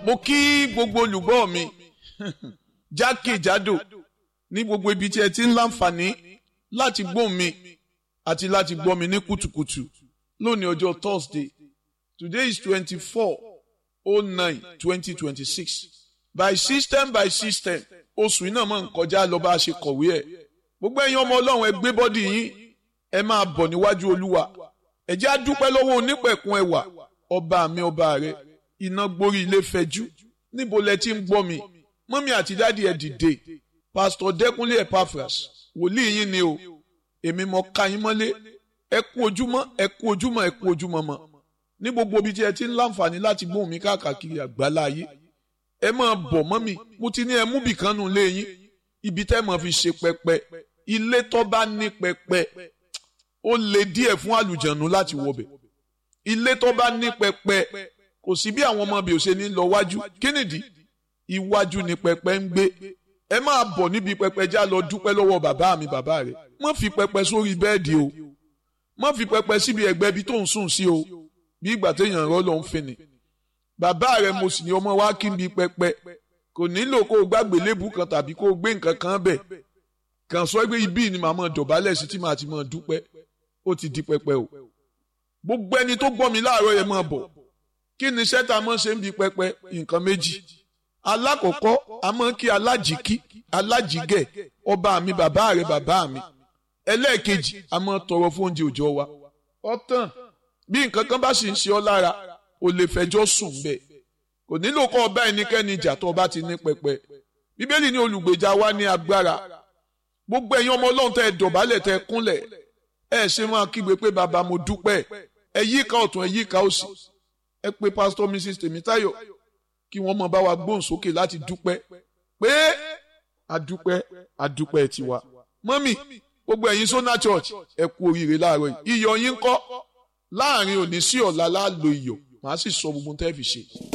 mo kí gbogbo olùgbọ́ mi jákèjádò ní gbogbo ibi tí ẹ ti ń láǹfààní láti gbọ́ mi àti láti gbọ́ mi ní kùtùkùtù lónìí ọjọ́ Thursday today is twenty-four oh nine twenty twenty-six by system by system oṣù iná máa ń kọjá lọ bá a ṣe kọ̀wé ẹ̀ gbogbo ẹ̀yin ọmọ ọlọ́run ẹ gbé bọ́dì yín ẹ máa bọ̀ níwájú olúwa ẹ jẹ́ á dúpẹ́ lọ́wọ́ onípẹ̀kun ẹwà ọba mi ọba rẹ iná gborí ilé fẹjú níbo lẹ ti ń gbọ́ mi mọ́mí àti dáàdi ẹ̀ dìde pásítọ̀ dẹ́kunlé epaphras wòlíì yín ni o èmi mọ ká yín mọ́lé ẹ kú ojúmọ́ ẹ kú ojúmọ́ ẹ kú ojúmọ́ mọ́ ní gbogbo ibi tí ẹ ti ń láǹfààní láti gbóhùn mi káàkiri àgbáláyé ẹ máa bọ̀ mọ́mí mo ti ní ẹ mú bìkan nù lé yín ibi tẹ́ mọ̀ fi ṣe pẹpẹ ilé tó bá ní pẹpẹ ó le díẹ̀ fún àlùjànnú láti wọbẹ̀ ilé tó bá ní pẹpẹ kò sí bí àwọn ọmọ bí ò ṣe ní lọ wájú kí nìdí iwájú ni pẹpẹ ń gbé ẹ máa bọ̀ níbi pẹpẹ já lọ dúpẹ́ lọ́wọ́ bàbá mi bàbá rẹ̀ má fi pẹpẹ sórí bẹ́ẹ̀dì o má fi pẹpẹ síbi ẹ̀gbẹ́ ibi tó ń sùn sí o bí ìgbà téèyàn rọ́ ló ń fin ni bàbá rẹ̀ mo sì ní ọmọ wa kí n bi pẹpẹ kò nílò kó o gbàgbé lébù kan tàbí kó o gbé nǹkan kan bẹ̀ kàn sọ pé ibi ni màá mọ̀ dọ̀bálẹ̀ sí tí màá ti mọ̀ dúpẹ́ ó ti di pẹpẹ o gbogbo ẹni tó gbọ́ mi láàárọ̀ yẹn máa bọ̀ kí ni sẹ́ta mọ́ ṣe ń bi pẹpẹ nǹkan méjì alákọ̀ọ́kọ́ a máa ń kí alájìkí alájìgẹ̀ ọba mi bàbá rẹ̀ bàbá mi ẹlẹ́ẹ̀kejì a máa tọrọ fún oúnjẹ òòjọ́ wa ọ̀tàn bí nǹkan kan bá sì ń ṣe ọ́ lára o lè fẹjọ́ sùn bẹ́ẹ̀ kò nílò kọ́ ọba ẹnikẹ́ni ìjà tó ọba ti ní pẹpẹ bíbélì ní olùgbèjà wa ní agbára gbogbo ẹ̀yin ọmọ ọlọ́run tẹ́ ẹ dọ̀bálẹ̀ tẹ́ ẹ kúnlẹ̀ ẹ ṣe máa kígbe pé bàbá mo dúpẹ́ ẹ yíká ọ̀tún ẹ yíká òsì ẹ pé pásítọ̀ mrs tèmítáyọ̀ kí wọ́n mọ̀ bá wa gbóhùn sókè láti dúpẹ́ pé adúpẹ́ adúpẹ́ tiwa mọ́mì gbogbo ẹ̀yin sọ́nà church ẹ kú oríire láàárọ̀ yìí iyọ̀ yín kọ́ láàrin òní sí ọ̀la láàlò iyọ̀ màá sì sọ gbogbo tẹ́ fi ṣe.